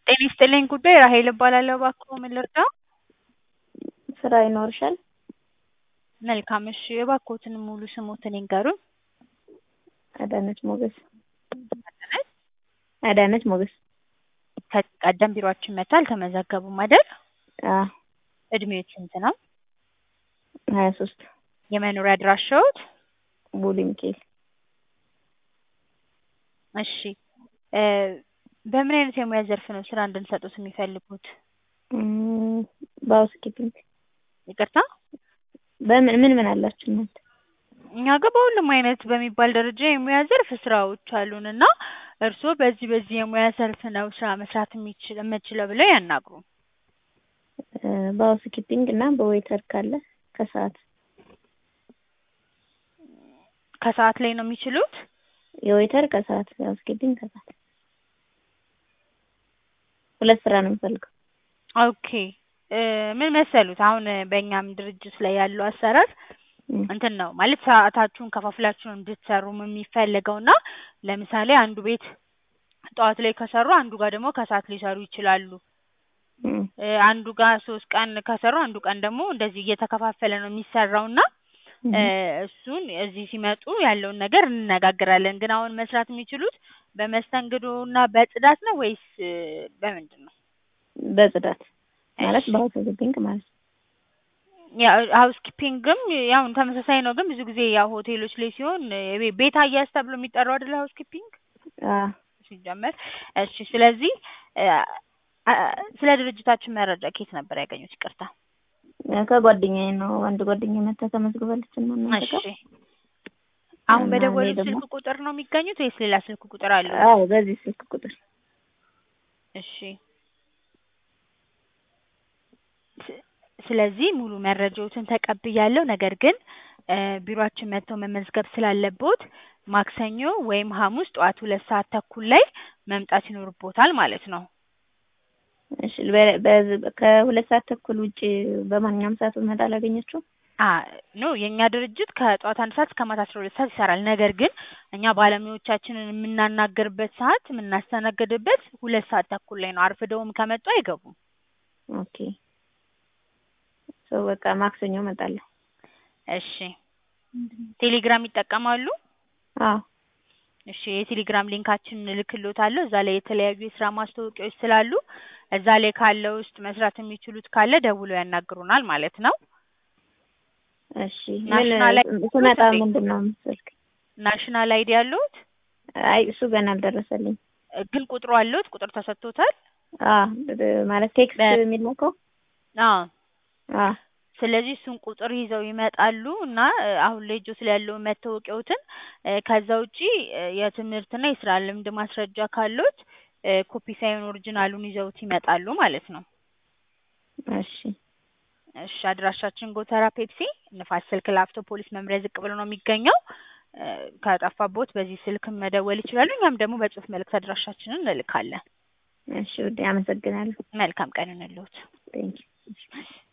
ጤና ይስጥልኝ ጉዳይ ራሔል እባላለሁ። እባክዎ ምን ልርዳዎ? ስራ ይኖርሻል? መልካም እሺ እባክዎትን ሙሉ ስምዎትን ይንገሩን? አዳነች ሞገስ። አዳነች? አዳነች ሞገስ። ከዚህ ቀደም ቢሮአችን መጥተው አልተመዘገቡም አይደል? አዎ እድሜዎት ስንት ነው? ሀያ ሶስት የመኖሪያ አድራሻዎት? ቦሌ ሚካኤል። እሺ እ በምን አይነት የሙያ ዘርፍ ነው ስራ እንድንሰጥዎት የሚፈልጉት? እም በሀውስ ኪፒንግ። ይቅርታ? በምን ምን ምን አላችሁ እናንተ? እኛ ጋር በሁሉም አይነት በሚባል ደረጃ የሙያ ዘርፍ ስራዎች አሉን እና እርስዎ በዚህ በዚህ የሙያ ዘርፍ ነው ስራ መስራት የሚችል የምችለው ብለው ያናግሩን። እ በሀውስ ኪፒንግ እና በዌይተር ካለ ከሰዓት ከሰዓት ላይ ነው የሚችሉት? የዌይተር ከሰዓት የሀውስ ኪፒንግ ከሰዓት ሁለት ስራ ነው የምፈልገው። ኦኬ እ ምን መሰሉት አሁን በእኛም ድርጅት ላይ ያለው አሰራር እም እንትን ነው ማለት ሰዓታችሁን ከፋፍላችሁ ነው እንድትሰሩም የሚፈለገው እና ለምሳሌ አንዱ ቤት ጠዋት ላይ ከሰሩ አንዱ ጋር ደግሞ ከሰዓት ሊሰሩ ይችላሉ። እም እ አንዱ ጋር ሶስት ቀን ከሰሩ አንዱ ቀን ደግሞ እንደዚህ እየተከፋፈለ ነው የሚሰራው እና እ እሱን እዚህ ሲመጡ ያለውን ነገር እንነጋገራለን። ግን አሁን መስራት የሚችሉት በመስተንግዶ እና በጽዳት ነው ወይስ እ በምንድን ነው? በጽዳት ማለት እሺ በሀውስ ኪፒንግ ማለት ነው። ያው ሀውስ ኪፒንግም ያው ተመሳሳይ ነው። ግን ብዙ ጊዜ ያው ሆቴሎች ላይ ሲሆን የቤ ቤት አያያዝ ተብሎ የሚጠራው አይደለ ሀውስ ኪፒንግ አዎ ሲጀመር። እሺ ስለዚህ እ አ ስለ ድርጅታችን መረጃ ከየት ነበር ያገኙት? ይቅርታ። ከጓደኛዬ ነው። አንድ ጓደኛዬ መጥታ ተመዝግባለች እና እናንተ እሺ ጋር አሁን እና እኔ በደወሉት ደግሞ ስልክ ቁጥር ነው የሚገኙት ወይስ ሌላ ስልክ ቁጥር አለዎት? አዎ በዚህ ስልክ ቁጥር እሺ ስ- ስለዚህ ሙሉ መረጃዎትን ተቀብያለሁ። ነገር ግን እ ቢሮአችን መጥተው መመዝገብ ስላለብዎት ማክሰኞ ወይም ሐሙስ ጠዋት ሁለት ሰዓት ተኩል ላይ መምጣት ይኖርብዎታል ማለት ነው። እሺ በ- በዚህ ከሁለት ሰዓት ተኩል ውጪ በማንኛውም ሰዓት ብመጣ አላገኛችሁም? አ ኖ የእኛ ድርጅት ከጠዋት አንድ ሰዓት እስከ ማታ አስራ ሁለት ሰዓት ይሰራል። ነገር ግን እኛ ባለሙያዎቻችንን የምናናግርበት ሰዓት የምናስተናግድበት ሁለት ሰዓት ተኩል ላይ ነው። አርፍደውም ከመጡ አይገቡም። ኦኬ ሶ በቃ ማክሰኞ እመጣለሁ። እሺ ቴሌግራም ይጠቀማሉ? አዎ እሺ የቴሌግራም ሊንካችንን እልክልዎታለሁ። እዛ ላይ የተለያዩ የስራ ማስታወቂያዎች ስላሉ እዛ ላይ ካለው ውስጥ መስራት የሚችሉት ካለ ደውለው ያናግሩናል ማለት ነው። እሺ ምን ናሽናል አይዲ ስመጣ አለዎት እንዴ? ምንድን ነው የምትሰልክ? ናሽናል አይዲ አለዎት? አይ እሱ ገና አልደረሰልኝ። እ ግን ቁጥሩ አለዎት? ቁጥር ተሰጥቶታል? አዎ ማለት ቴክስት በ- የሚላከው አዎ አዎ ስለዚህ እሱን ቁጥር ይዘው ይመጣሉ እና እ አሁን ላይ እጆት ላይ ያለውን መታወቂያዎትን እ ከዛ ውጪ እ የትምህርትና የስራ ልምድ ማስረጃ ካለዎት እ ኮፒ ሳይሆን ኦሪጅናሉን ይዘውት ይመጣሉ ማለት ነው። እሺ እሺ አድራሻችን ጎተራ ፔፕሲ ንፋስ ስልክ ላፍቶ ፖሊስ መምሪያ ዝቅ ብሎ ነው የሚገኘው። እ ከጠፋብዎት በዚህ ስልክ መደወል ይችላሉ። እኛም ደግሞ በጽሁፍ መልእክት አድራሻችንን እንልካለን። እሺ ውዴ አመሰግናለሁ። መልካም ቀን ይሁንልዎት። ቴንኪው